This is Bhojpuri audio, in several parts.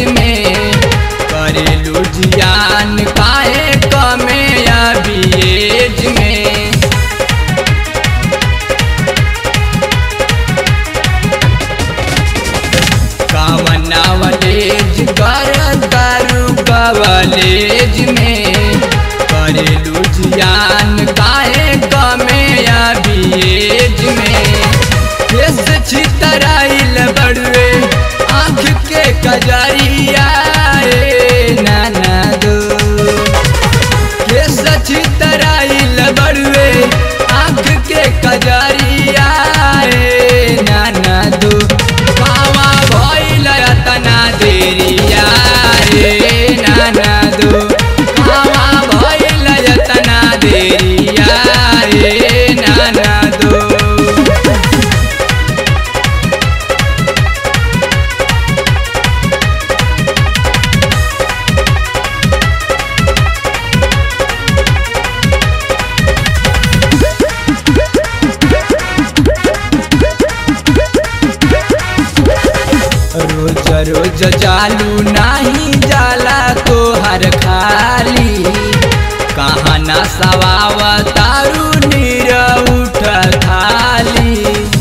में करेलू जियान काहे कमे अभी एज में कामनावलेज कर करू कवलेज में करेलू जियान काहे कमे अभी एज में केस छितराइल बड़ुए आँख के कजरिया ए नाना दो केस छितराइल बड़ुए आँख के कजरिया ए नाना दो बाबा भइल तना देरिया ए नाना दो बाबा भइल तना देरिया ए नाना दो रोज रोज जालू नाही जाला तो हर खाली कहाँ ना सवाव तारू नीर उठ खाली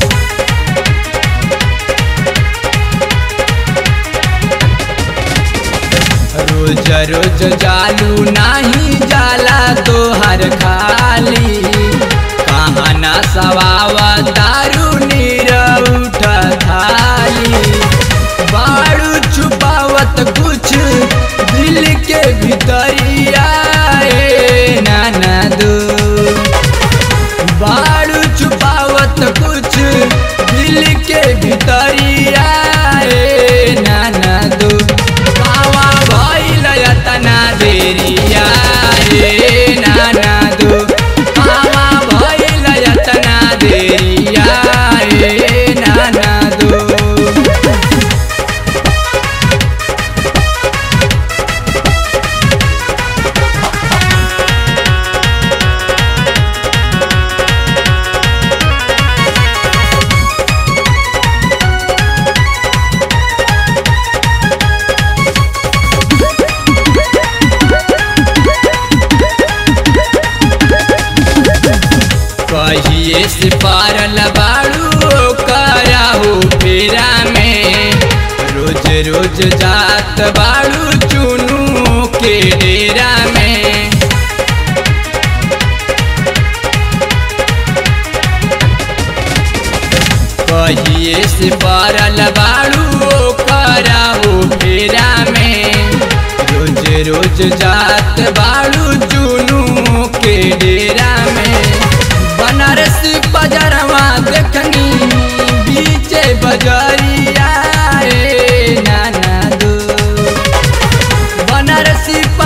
रोज रोज जालू नाही जाला तो हर खाली कहाँ ना सवाव तारू नीर उठ खाली बाड़ू छुपावत कुछ दिल के भीतरिया ए नाना दो बाड़ू छुपावत कुछ दिल के भीतरिया ए नाना दो बाबा भइल तना देरिया ए नाना दो बाबा भइल तना देरिया ए नाना दो कहिए से पारल बाड़ू कराहू फेरा में रोज रोज जात बाड़ू चुनू के डेरा में कहिए से पारल बाड़ू कराहू फेरा में रोज रोज जात बाड़ू चुनू के डेरा में बनारस बजरवा देखनी बीचे बजरिया ए नाना दो बनारसी